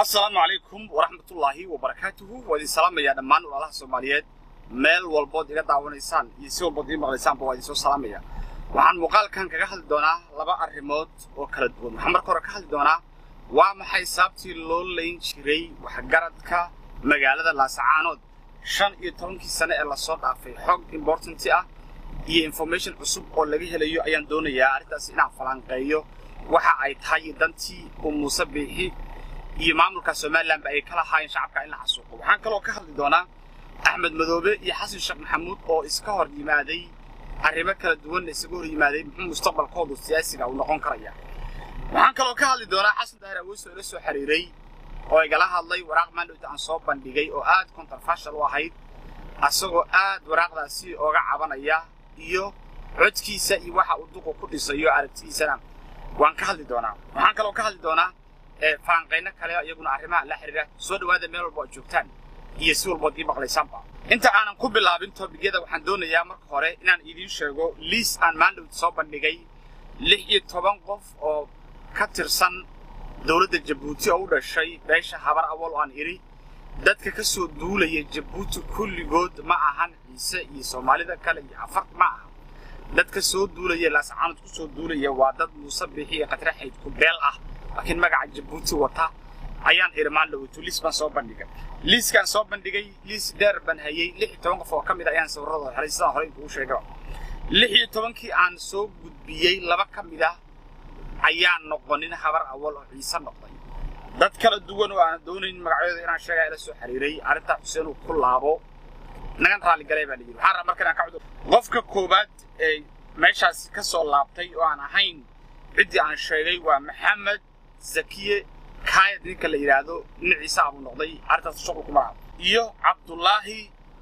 assalaamu calaykum waraxmatullaahi wabarakaatuhu waa idin salaamayaa dhammaan walaalaha soomaaliyeed meel walbood iga daawanaysaan iyo si walbood ii maqlaysaanba waa idin soo salaamaya waxaan muuqaalkan kaga hadli doonaa laba arrimood oo kala duwan waxaan marka hore ka hadli doonaa waa maxay sababtii loo layn jiray waxgaradka magaalada laasacaanood shan iyo tobankii sane ee lasoo dhaafay xog importanti ah iyo information cusub oo laga helayo ayaan doonayaa arrintaas inaan falanqeeyo waxa ay tahay iyo dantii uu muuse biixi iyo maamulka somalilanba ay ka lahaayeen shacabka in la xasuuqo waxaan kaloo ka hadli doonaa axmed madoobe iyo xasan sheekh maxamuud oo iska hor yimaaday arrimo kala duwanna isaga hor yimaaday muxuu mustaqbalkoodu siyaasiga uu noqon karaya waxaan kaloo ka hadli doonaa xasan daahir aweys oo ila soo xiriiray oo igala hadlay waraaq maandhowta aan soo bandhigay oo aad controversial u ahayd asagoo aad waraaqdaasi ooga cabanaya iyo codkiisa iyo waxa uu duqu ku dhisayo aragtidiisana waan ka hadli doonaa waxaan kaloo ka hadli doonaa falanqayno kale iyaguna arrimaha la xiriira soo dhawaada meel walba oo joogtaan iyo si walbood ii maqlaysaanba inta aanan ku bilaabin tobigyada waxaan doonayaa marka hore inaan idiin sheego liis aan maandhowt soo bandhigay lix iyo toban qof oo ka tirsan dowladda jabuuti oo u dhashay beesha habar awal oo aan idhi dadka ka soo duulaya jabuuti kulligood ma ahan ciise iyo soomaalida kale iyo afar ma aha dadka soo duulaya laasacaanood ku soo duulaya waa dad muuse biixi iyo khatre xayd ku beel ah laakiin magaca jabuuti wata ayaan irmaan dhaweyto liis baan soo bandhigay liiskaan soo bandhigay liis dheer baan hayey lix iyo toban qof oo ka mid ayaan sawirradooda helay sidaan horey kugu sheegaba lix iyo tobankii aan soo gudbiyey laba ka mid ah ayaan noqonin habar awal oo ciise noqday dad kala duwan oo aan doonayn magacyadooda inaan sheegaa ila soo xiriiray arrintaa xuseen uu ku laabo nagan raalligalay baa la yidhi waxaan rabaa marka inaan ka cudur qofka koowaad ee meeshaas ka soo laabtay oo aan ahayn ciddii aan sheegay waa maxamed zakiye kaayad ninka la yidhaahdo nin ciise abuu noqday arrintaas shuqul kuma laha iyo cabdullaahi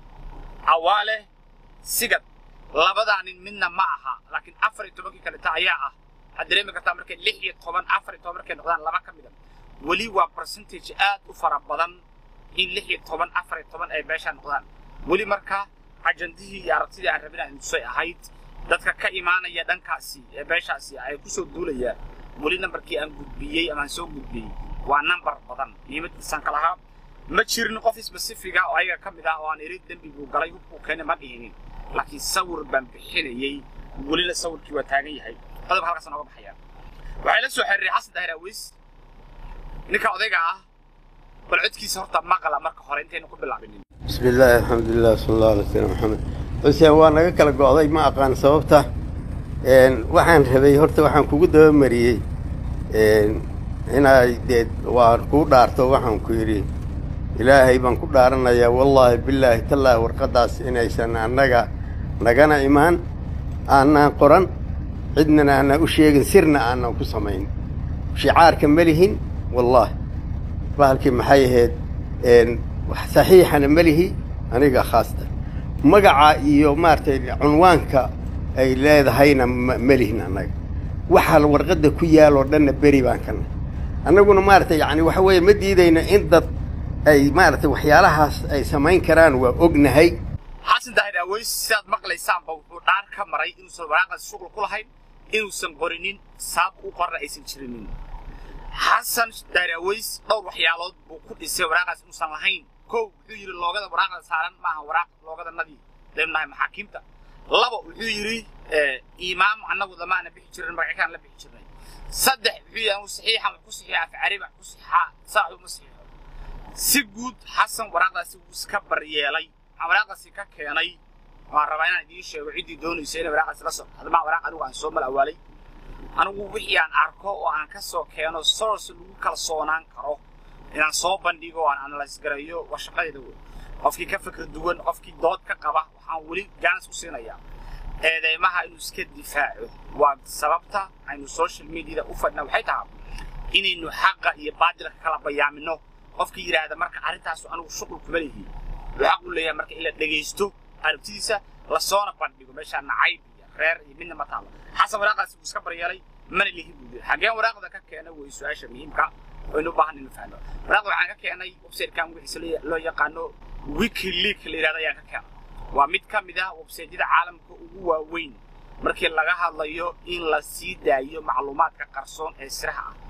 cawaale sigad labadaa nin midna ma aha laakiin afar iyo tobankii kaleta ayaa ah waxaad dareemi kartaa markay lix iyo toban afar iyo toban markay noqdaan laba ka mida weli waa percentage aad u fara badan in lix iyo toban afar iyo toban ay meeshaa noqdaan weli marka ajandihii iyo aragtidii aan rabin aan tusay ahayd dadka ka imaanaya dhankaasi ee beeshaasi ay ku soo duulayaan weli nambarkii aan gudbiyey ama aan soo gudbiyey waa nambar badan niimadiisaan ka lahaa ma jirin qof specifiga oo ayaga ka mid ah oo aan iri dembi buu galay hubkuu keenay ma dhihinin laakiin sawir baan bixinayey welina sawirkii waa taagan yahay qodobka halkaas nooga baxaya waxay la soo xiriiray xasan daahir aweys ninka odayga ah bal codkiisa horta maqla marka hore intaynu ku bilaabinin bismi illaahi alxamdulilah sala allahu alay sala maxamed xuseen waa naga kala go'day ma aqaan sababta waxaan rabay horta waxaan kugu dabamariyey inay dee waan kuu dhaarto waxaan ku yidhi ilaahay baan ku dhaaranayaa wallaahi bilaahi tallaahi warqaddaas inaysan annaga nagana imaan aanaan qoran cidnana aanaan u sheegin sirna aanan ku samayn shicaarka ma lihin wallaahi bahalkii maxay ahayd saxiixana ma lihi aniga khaasta magaca iyo maaragtay cunwaanka ay leedahayna ma lihin annaga waxa warqadda ku yaaloo dhanna beri baan kana annaguna maaragtay yani waxa weeye ma diidayna in dad ay maaragtay waxyaalahaas ay samayn karaan waa ognahay xasan daahir aweys sidaad maqlaysaanba wuxuu dhaar ka maray inuusan waraaqaas shuqul ku lahayn inuusan qorinin saab u qorna aysan jirinin xasan daahir aweys dhowr waxyaalood buu ku dhisay waraaqaas inuusan lahayn kow wuxuu yidhi loogada waraaqda saaran maaha waraaq loogadanadii leemnahay maxaakiimta laba wuxuu yidhi imaam annagu damaana bixi jirin magackaan la bixi jirnay saddex wuxuu yidhi anu saxiixan wax ku saxiixa afcari wax ku saxiixaa saaxu ma saxiixo si guud xasan waraaqdaasi wuu iska baryeelay waxaan waraaqdaasi ka keenay waan rabaa inaan idiin sheego ciddii doonaysa inay waraaqdaasi la soo hadmaa waraaq anigu aan soo malawaalay anigu wixii aan arko oo aan ka soo keeno source lagu kalsoonaan karo inaan soo bandhigo oo aan analyse gareeyo waa shaqadeeda wey qofkii ka fikir duwan qofkii dood ka qaba waxaan weli gaanis ku siinayaa eedeymaha inuu iska difaaco waa sababta aynu social mediada u fadhna waxay tahay inaynu xaqa iyo baadilka kala bayaamino qofkii yidhaahda marka arrintaasu anigu shuqul kuma lihiin wuxuu xaq u leeyahay marka in la dhegaysto aragtidiisa lasoona bandhigo meeshaa nacayb iyo reer iyo midna ma taalo xasan waraaqaasi wuu iska baryeelay mana lihi buu yidhi xageen waraaqda ka keena wey su-aasha muhiimka waynu u baahan inu fahno waraaqda waxaan ka keenay websitekan wixiisa loo yaqaano wikileak la yidhahda ayaan ka keenay waa mid ka mid ah websaytyada caalamka ugu waaweyn markii laga hadlayo in la sii daayo macluumaadka qarsoon ee siraha ah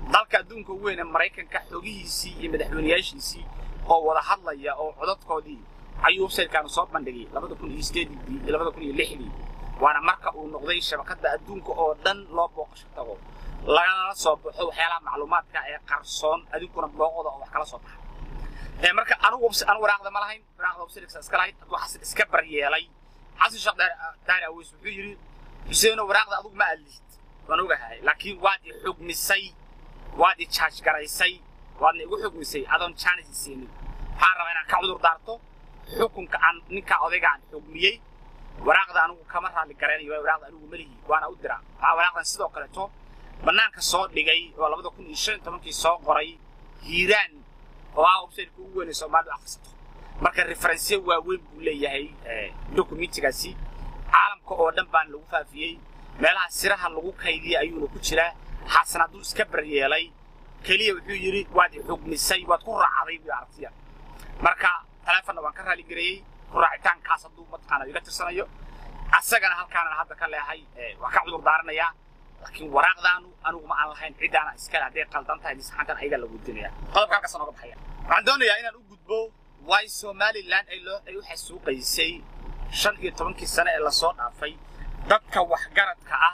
dalka adduunka ugu weyn ee maraykanka xogihiisii iyo madaxweynayaashiisii oo wada hadlaya oo codadkoodii ayuu websitekaanu soo bandhigay labada kun iyo sideedii iyo labada kun iyo lixdii waana marka uu noqday shabakadda adduunka oo dhan loo booqasho tago lagana soo baxo waxyaalaha macluumaadka ee qarsoon adinkuna booqoda oo wax kala soo baxa marka anigu anu waraaqda ma lahayn waraaqda websiteka iska lahayd hadduu xasan iska baryeelay xasan sheekh daari aweys wuxuu yidhi xuseeno waraaqda adigu ma adlihid waan ogahay laakiin waad i xugmisay waad i jaaj garaysay waadna igu xugmisay adoon jaanis isiinin waxaan rabaa inaan ka cudur daarto xukunka aan ninkaa odayga aan xugmiyey waraaqda anigu kama raalli garaynayo waa waraaqda anigu malihi waana u diraa waxaa waraaqdan sidoo kaleeto bannaanka soo dhigay oo labada kun iyo shan tobankii soo qoray hiiraan oo ah websiteka ugu weynay soomaalidu akhrisato marka referensyo waaweyn buu leeyahay documentigaasi caalamka oo dhan baan lagu faafiyey meelaha siraha lagu kaydiyey ayuuna ku jiraa xasan hadduu iska baryeelay keliya wuxuu yidhi waad i xugmisay waad ku raacday buu aragtiya marka taleefonna waan ka raaligareeyey ku raacitaankaas hadduu mataqaana iga tirsanayo asagana halkaanana hadda ka leehay waan ka cudur daaranayaa laakiin waraaqdaanu aniguma aan lahayn ciddaana iskale hadday qaldan tahay misaxankan ayagaa la gudinaya qodobka halkaas nooga baxaya waxaan doonayaa inaan u gudbo waay somalilan ay loo ay u xasuuqaysay shan iyo tobankii sane ee lasoo dhaafay dadka waxgaradka ah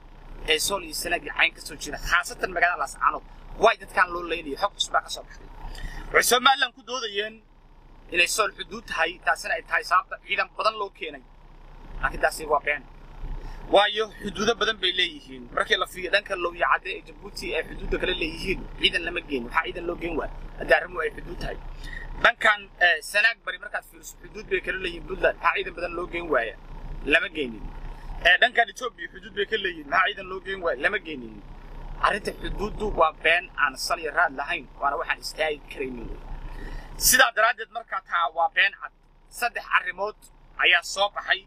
ee sool iyo sanagii cayn ka soo jira khaasatan magaalada laascaanood waay dadkaan loo leynayay xog cusbaa ka soo baxday waxay somalilan ku doodayeen inay sool xuduud tahay taasina ay tahay sababta ciidan badan loo keenay laakiin taasi waa been waayo xuduudo badan bay leeyihiin markii la fiiriyo dhanka lowya cadde ee jabuuti ay xuduudda kale leeyihiin ciidan lama geen waxaa ciidan loo geen waaya haddii arrimuhu ay xuduud tahay dhankan sanaag bari markaad fiiriso xuduud bay kala leeyihiin puntland maxaa ciidan badan loo geen waaya lama geenin dhankan etoobiya xuduud bay ka leeyihiin maxaa ciidan loo geen waaya lama geenin arrinta xuduuddu waa been aan sal iyo raad lahayn waana waxaan istaagi karaynin wey sidaa daraaddeed markaa taa waa been cad saddex arrimood ayaa soo baxay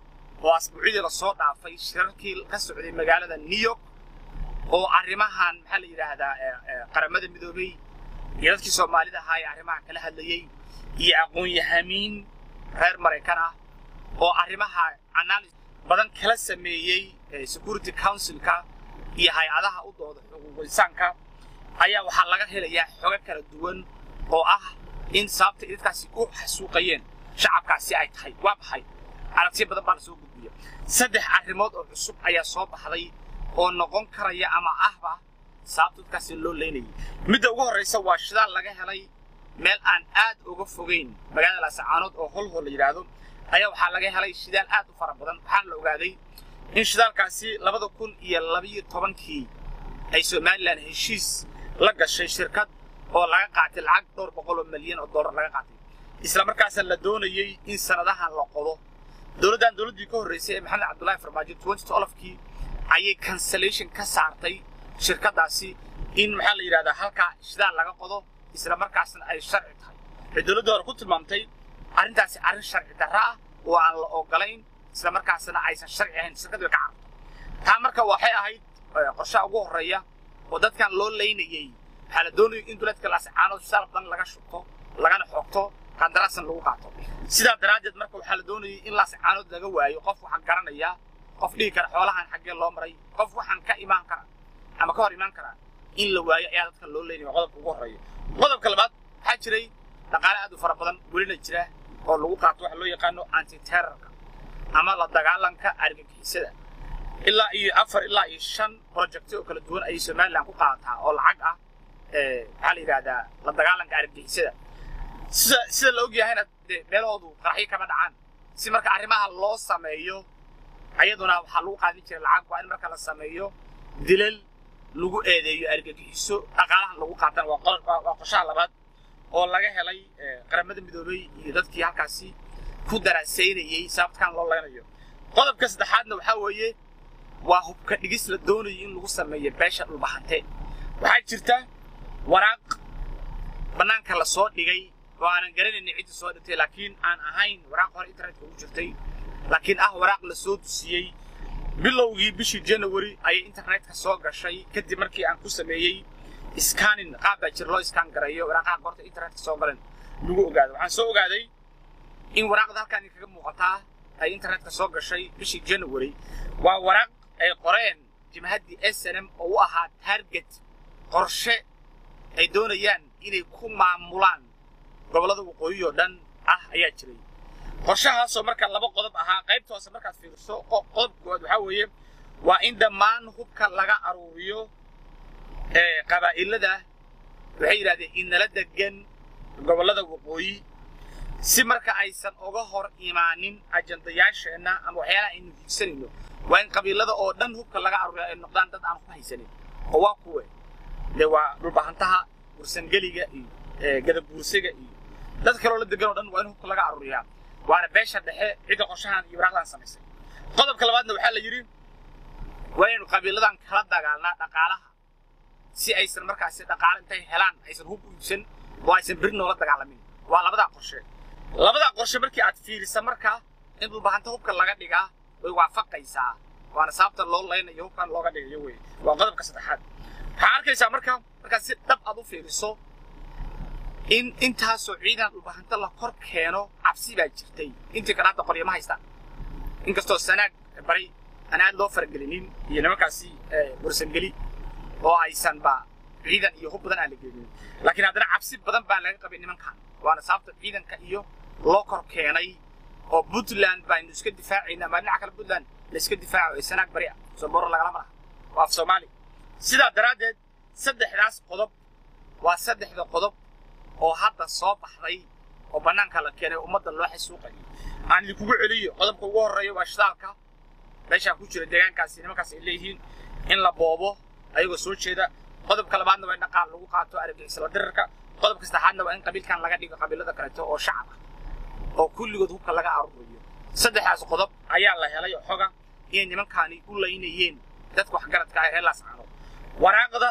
oo asbuucyadii lasoo dhaafay shirarkii ka socday magaalada new york oo arrimahan maxaa la yidhaahdaa qaramada midoobay iyo dadkii soomaalida ahaa ee arrimaha kala hadlayey iyo aqoon-yahamiin reer maraykan ah oo arrimaha analysis badan kala sameeyey security councilka iyo hay-adaha u dooda xuquuqul insaanka ayaa waxaa laga helayaa xogo kala duwan oo ah in sababta dadkaasi u xasuuqayeen shacabkaasi ay tahay waa maxay aragtiyo badan baa lasoo gudbiya saddex arrimood oo cusub ayaa soo baxday oo noqon karaya ama ahba sababta dadkaasi loo leynayay midda ugu horraysa waa shidaal laga helay meel aan aad uga fogeyn magaalada laasacaanood oo holhol la yidhaahdo ayaa waxaa laga helay shidaal aad u fara badan waxaana la ogaaday in shidaalkaasi labada kun iyo labiyo tobankii ay somalilan heshiis la gashay shirkad oo laga qaatay lacag dhowr boqol oo milyan oo dollar laga qaatay isla markaasa la doonayey in sanadahan la qodo dowladdan dowladdii ka horreysay ee maxamed cabdullaahi farmaajo twenty twelfkii ayay cancellation ka saartay shirkaddaasi in maxaa la yidhahdaa halkaa shidaal laga qodo isla markaasna ay sharci tahay waxay dowladda hore ku tilmaamtay arrintaasi arrin sharci darra ah oo aan la ogolayn isla markaasna aysan sharci ahayn shirkaddu way ka cararto taa marka waxay ahayd qorshaha ugu horreeya oo dadkan loo leynayey waxaa la doonayay in duleedka laascaanood shidaal badan laga shubto lagana xoogto qandaraasan lagu qaato sidaa daraaddeed marka waxaa la doonayay in laascaanood laga waayo qof waxaan garanaya qof dhihi kara xoolahan xaggee loo maray qof waxaan ka imaan kara ama ka hor imaan karaa in la waayo ayaa dadka loo leynaya qodobka ugu horreeya qodobka labaad waxaa jiray dhaqaale aad u fara badan welina jira oo lagu qaato waxa loo yaqaano antiterrorka ama la dagaalanka argagixisada ilaa iyo afar ilaa iyo shan projecti oo kala duwan ayay somalilan ku qaadataa oo lacag ah maxaa la yidhahdaa la dagaalanka argagixisada sida sida la ogyahayna dee meelahoodu qaraxyo kama dhacaan si marka arrimaha loo sameeyo ayaduna waxaa lagu qaadin jiray lacag waa in marka la sameeyo dilal lagu eedeeyo argagixiso dhaqaalahan lagu qaatan waa qorshaha labaad oo laga helay qaramada midoobay iyo dadkii halkaasi ku daraasaynayey sababtkan loo leynayo qodobka saddexaadna waxaa weeye waa hubka dhigis la doonayo in lagu sameeyo beesha dhulbahante waxaa jirta waraaq bannaanka la soo dhigay oo aanan garanaynin cidda soo dhigtay laakiin aan ahayn waraaq hore internetka ugu jirtay laakiin ah waraaq la soo dusiyey bilowgii bishii january ayay internetka soo gashay kadib markii aan ku sameeyey scanning qaab baa jir loo iskaan gareeyo waraaqaha goorta internetka soo galeen lagu ogaado waxaan soo ogaaday in waraaqda halkaan kaga muuqataa ay internetka soo gashay bishii january waa waraaq ay qoreen jimhaddii s n m oo u ahaa target qorshe ay doonayaan inay ku maamulaan gobollada waqooyi oo dhan ah ayaa jiray qorshahaasoo marka laba qodob ahaa qaybta hoose markaad fiiriso qodob koowaad waxaa weeye waa in dhammaan hubka laga aruuriyo qabaa'ilada waxay yidhahdeen inala degan gobollada waqooyi si marka aysan uga hor imaanin ajandayaasheenna ama waxyaalaha aynu hiigsanayno waa in qabiilada oo dhan hubka laga aruuriya ay noqdaan dad aan hub haysanin oo waa kuwe dee waa dhulbahantaha bursangeliga iyo gadabuursiga iyo dad kaloo la degan oo dhan waa in hubka laga aruuriyaa waana beesha dhexe cidda qorshahan iyo waraaqdan samaysay qodobka labaadna waxaa la yidhi waa inaynu qabiiladan kala dagaalnaa dhaqaalaha si aysan markaasi dhaqaale intay helaan aysan hub u iibsan oo aysan beri noola dagaalamin waa labadaa qorshe labadaa qorshe markii aad fiirisa markaa in dhulbahanta hubka laga dhigaa way waafaqaysaa waana sababta loo laynayo hubkan looga dhigayo wey waa qodobka saddexaad waxaa arkaysaa marka markaad si dhab aad u fiiriso in intaasoo ciidan dhulbahanta la kor keeno cabsi baa jirtay intii kale hadda qoryama haystaan inkastoo sanaag bari aan aad loo faragelinin iyo nimankaasi bursangeli oo aysanba ciidan iyo hub badan aan la gelinin laakiin haddana cabsi badan baa laga qabay nimankan waana sababta ciidanka iyo loo kor keenay oo puntland baynu iska difaacayna ama dhinaca kale puntland la iska difaaco ee sanaag bari ah soo boro lagalama laha waa af soomaali sidaa daraaddeed saddexdaas qodob waa saddexda qodob oo hadda soo baxday oo bannaanka la keenay ummadda loo xasuuqayo aan idinkugu celiyo qodobka ugu horreeya waa shidaalka meeshaa ku jira deegaankaasi nimankaas ay leeyihiin in la boobo ayagoo soo jeeda qodobka labaadna waa in dhaqaal lagu qaato argagixisla dirirka qodobka saddexaadna waa in qabiilkan laga dhigo qabiilada kaleeto oo shacab ah oo kulligood hubka laga aruuriyo saddexdaas qodob ayaa la helay oo xoga inay nimankaani u laynayeen dadka waxgaradka ah ee laascaano waraaqda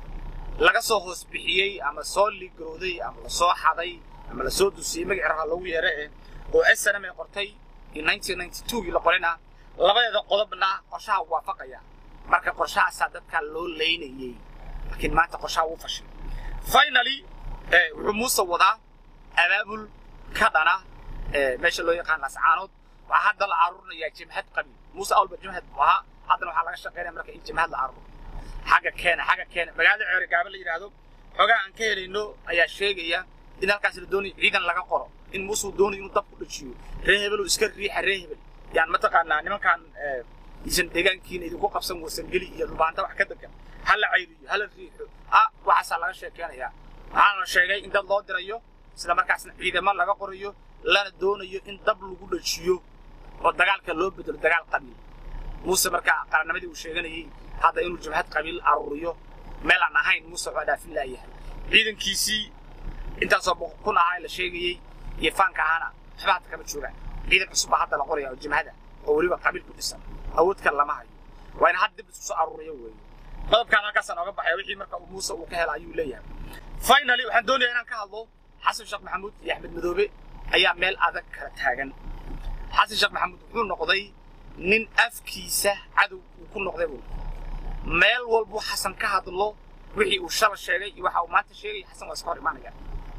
laga soo hoos bixiyey ama soo ligrooday ama la soo xaday ama la soo dusiyey magaciraha loogu yeera eh oo snm ay qortay in 1992gii la qorayna labadeeda qodobna qorshaha waafaqaya marka qorshahaasaa dadkaa loo laynayey laakiin maanta qorshaha wuu fashay finally wuxuu muuse wadaa abaabul ka dhana meesha loo yaqaan lascaanood waxaa hadda la aruurinayaa jimhad qabiil muuse awalba jimhad buu ahaa haddana waxaa laga shaqaynaya marka in jimhad la aruuro xagga keena xagga keena magaalada ceere gaaba la yidhaahdo xogaa aan ka helayno ayaa sheegaya in halkaas la doonayo ciidan laga qoro in muusuu doonayo inuu dab ku dhajiyo ree hebel iska riixa ree hebel yaan mataqaanaa nimankan isan deegaankiina idinku qabsan warsangeli iyo dhubaanta wax ka degan hala cayriyo hala riixo ah waxaasaa laga sheekeynayaa waxaana la sheegay in dad loo dirayo isla markaasna ciidamo laga qorayo lana doonayo in dab lagu dhajiyo oo dagaalka loo bedelo dagaal qabiil muuse markaa qarannimadii uu sheeganayay hadda inuu jabhad qabiil aruuriyo meel aan ahayn muuse waa dhaafin laayahay ciidankiisii intaasoo boqol kun ahaa la sheegayey iyo faanka ahaana waxba hadda kama joogaan ciidan cusub baa hadda la qoraya oo jimhada oo weliba qabiil ku dhisan awood kale lama hayo waa in had dib isku soo aruuriyo weeye qodobkaan halkaasaan ooga baxaya wixii marka uu muuse uu ka hela ayuu leeyahay finally waxaan doonayaa inaan ka hadlo xasan sheekh maxamuud iyo axmed madoobe ayaa meel adag kala taagan xasan sheekh maxamuud wuxuu noqday nin afkiisa cadow uu ku noqday buu meel walbuu xasan ka hadlo wixii uu shala sheegay iyo waxa uu maanta sheegay xasan waa iska hor imaanaya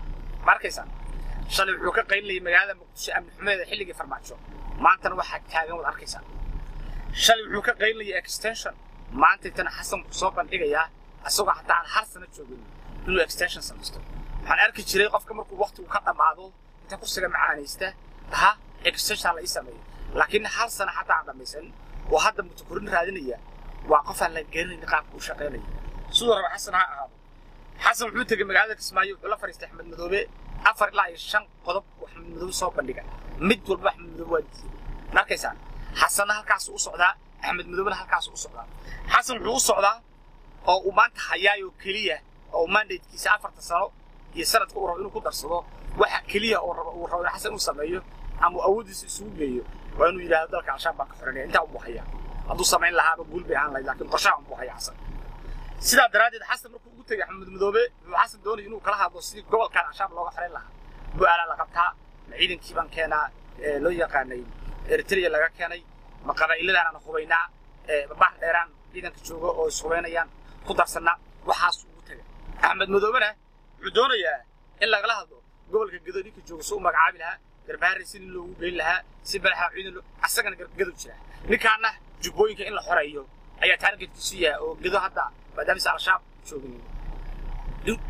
ma arkaysaa shalay wuxuu ka qaylinayay magaalada muqdisho amni xumeeda xilligii farmaajo maantana waxaa taagan waad arkaysaa shalay wuxuu ka qaylinayay extension maanta intana xasan wuxuu soo bandhigayaa isagoo hataa aan hal sano joogin inuu extension samaysto waxaan arki jiray qofka markuu waqtigu ka dhammaado inta kursiga macaanaysta ha extension la ii sameeyo laakiin hal sano xataa aan dhammaysan oo hadda mutakorin raadinaya waa qof aan la garanayn qaabka uu shaqaynaya siduu raba xasan ha ahaado xasan wuxuu tegey magaalada kismaayo wuxuu la fariistay axmed madoobe afar ilaa iyo shan qodob uu axmed madoobe soo bandhiga mid walba axmed madoobe waa diiday ma arkaysaan xasanna halkaasuu u socdaa axmed madoobena halkaasuu u socdaa xasan wuxuu u socdaa oo uu maanta hayaayoo keliya oo mandatekiisa afarta sano iyo sanadka uu rabo inuu ku darsado waxa keliya uu rabo uu rabo in xasan uu sameeyo ama uu awooddiisa isugu geeyo waa inuu yidhaahdo dalka al-shabaab baan ka xoranaya intaa unbuu hayaa hadduu samayn lahaaba guul bay ahaan lahayd laakiin qorshaha unbuu hayaa xasan sidaa daraaddeed xasan markuu ugu tegay axmed madoobe wuxuu xasan doonaya inuu kala hadlo sidii gobolkan al-shabaab looga xorayn lahaa bu-aalaa la qabtaa ma ciidankii baan keenaa loo yaqaanay eritrea laga keenay ma qabaa'iladaanaan hubaynaa babax dheeraan ciidanka jooga oo ishubaynayaan ku darsannaa waxaas ugu tegay axmed madoobena wuxuu doonayaa in lagala hadlo gobolka gedo ninka jooga si u magacaabi lahaa garbaharre si nin loogu geyn lahaa si balaxa ciidan asagana gargadow jira ninkaana jubbooyinka in la xoreeyo ayaa taargetkiisu yahay oo gedo hadda maadaamisa al-shabaab joogin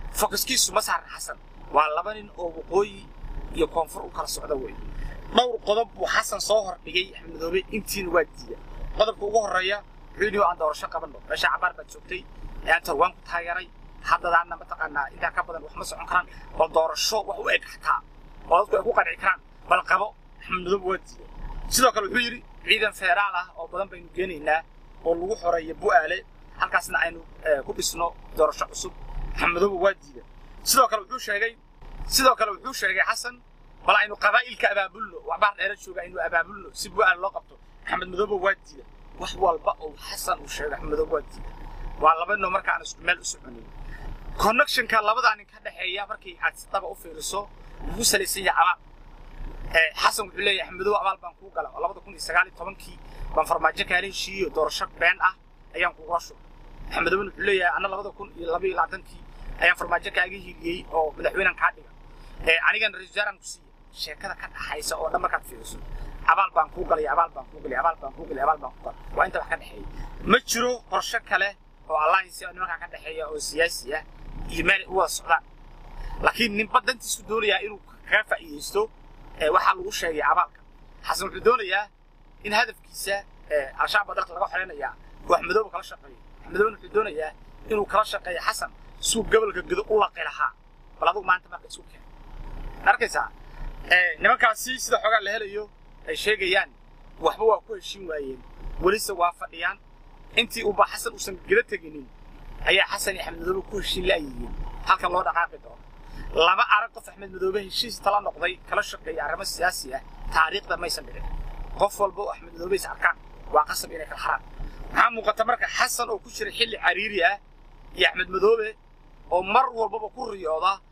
fokuskiisu ma saaran xasan waa laba nin oo waqooyi iyo koonfur u kala socda wey dhowr qodob buu xasan soo hordhigay axmed madoobe intiina waa diida qodobka ugu horreeya wuxuu yidhi aan doorasho qabanno meesha cabaar baad joogtay ayaanta waan ku taageeray haddadaana mataqaanaa intaa ka badan wax ma socon karaan bal doorasho wax u eg xataa oo dadku ay ku qanci karaan bal qabo axmed madoobe waa diida sidoo kale wuxuu yidhi ciidan feeraal ah oo badan baynu geenaynaa oo lagu xoreeyo bu'aale halkaasna aynu ku dhisno doorasho cusub axmed madoobe waa diida sidoo kale wuxuu sheegay sidoo kale wuxuu sheegay xasan bal aynu qabaa'ilka abaabulno waxbaa dheera jooga aynu abaabulno si bu'aale loo qabto axmed madoobe waa diida wax walba oo xasan uu sheegay axmed madoobe waa diida waa laba noo marka aan isku meel u soconin connectionka labadaa nin ka dhexeeya markii aad si daba u fiiriso wuxuu salaysan yahay abaal xasan wuxuu leeyahay axmedow abaal baan kuu gala oo labada kun iyo sagaal iyo tobankii baan farmaajo kaala heshiiyo doorasho been ah ayaan kugula shubay axmedowna wuxuu leeyahay anna labada kun iyo laba iyo labaatankii ayaan farmaajo kaaga hiliyey oo madaxweynan kaa dhiga anigana ra-isul wasaaraan ku siiya sheekada ka dhaxaysa oo dhan markaad fiiriso abaal baan kuu galay abaal baan kuu galay abaal baan kuu galay abaal baan kuu galay waa inta wax ka dhexeeya ma jiro qorshe kale oo alliance oo nimankaa ka dhexeeya oo siyaasi ah iyo meel u wada socdaan laakiin ninba dantiisu doonayaa inuu kaga faa'iidaysto waxaa lagu sheegay abaalka xasan wuxuu doonayaa in hadafkiisa al-shabaab dalka laga xoreynayaa uu axmedoobe kala shaqeeyo axmedoobena wuxuu doonayaa inuu kala shaqeeyo xasan suu gobolka gedo u laqi lahaa bal adugu maanta marka isu keen arkaysaa nimankaasi sida xoogaa la helayo ay sheegayaan waxba waa ku heshin waayeen welise waa fadhiyaan intii uba xasan uusan gela teginin ayaa xasan iyo axmed madoobe ku heshin la'yihiin halkan loo dhaqaaqi doono laba arag qof axmed madoobe heshiis tala noqday kala shaqeeya arrimo siyaasi ah taariikhda maysan dhicin qof walba oo axmed madoobe is arkaan waa qasab inay kala xaraan maxaa muuqata marka xasan oo ku jira xilli cariiri ah iyo axmed madoobe oo mar walbaba ku riyooda